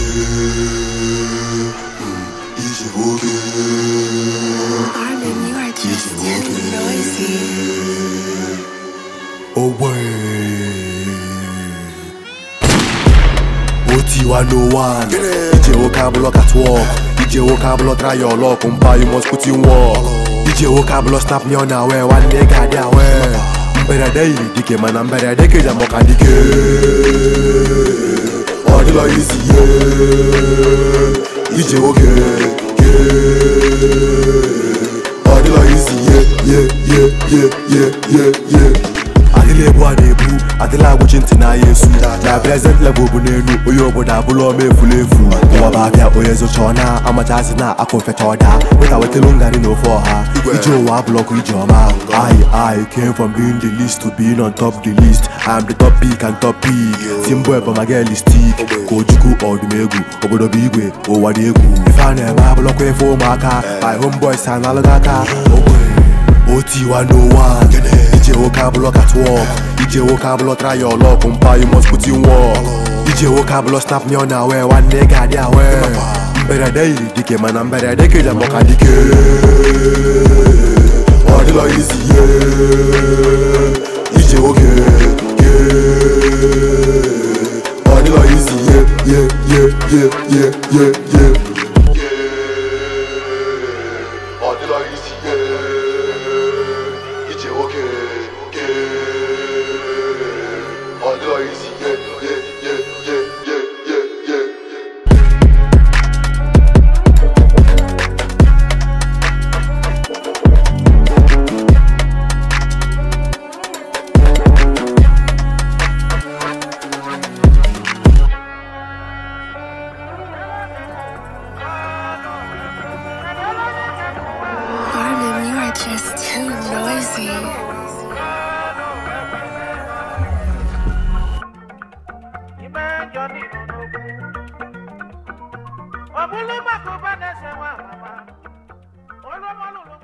ije nwoke Armin, you are just too noisy. ogbe otiwa no one ije nwoke abụlọ catwalk ije nwoke abụlọ try your luck mpa you must put in work ije nwoke abụlọ snap me on awe nwanne ga-adị awe mberede yiri dike mana mberede keja mọka dike ọ dịlọ izi ihe ije nwoke ke ọ dịlọ izi ihe ye ye ye ye ye ye adịla ebu a na-ebu adịla agwụchi ntị n'ahịa esu na prezent level bụ n'elu onye obodo abụla ọma efulu efu ụwa bụ abịa onye zocha ọ na amachazi na akụ mfecha ọda weta wetelu ngari na ofe ọha ije ụwa abụlọkụ ije ọma I I came from being the least to being on top the list I'm the top pick and top pick Timbo ebomageli stick ka ojukwu ọdụm egwu obodo bụ igwe ụwa dị egwu ife a na-eme abụlọkwa efe ụmụaka my homeboys analụghị aka ogbe otiwa no one ije nwoke abụlọ catwalk ije nwoke abụlọ try your luck mpa you must put in work ije nwoke abụlọ snap me on awe nwanne ga-adị awe mberede yiri dike mana mberede keja mọka dike ọ dịlọ izi ihe ije nwoke ke ọ dịlọ izi ihe ye ye ye ye ye ye ọ dịlọ izi ihe ije nwoke ke ọ dịlọ izi ihe ye ye ye ye ye ye Armin, you are just too noisy. ọ bụrụ maka ụba na-ese nwa amama olụmọlụlụ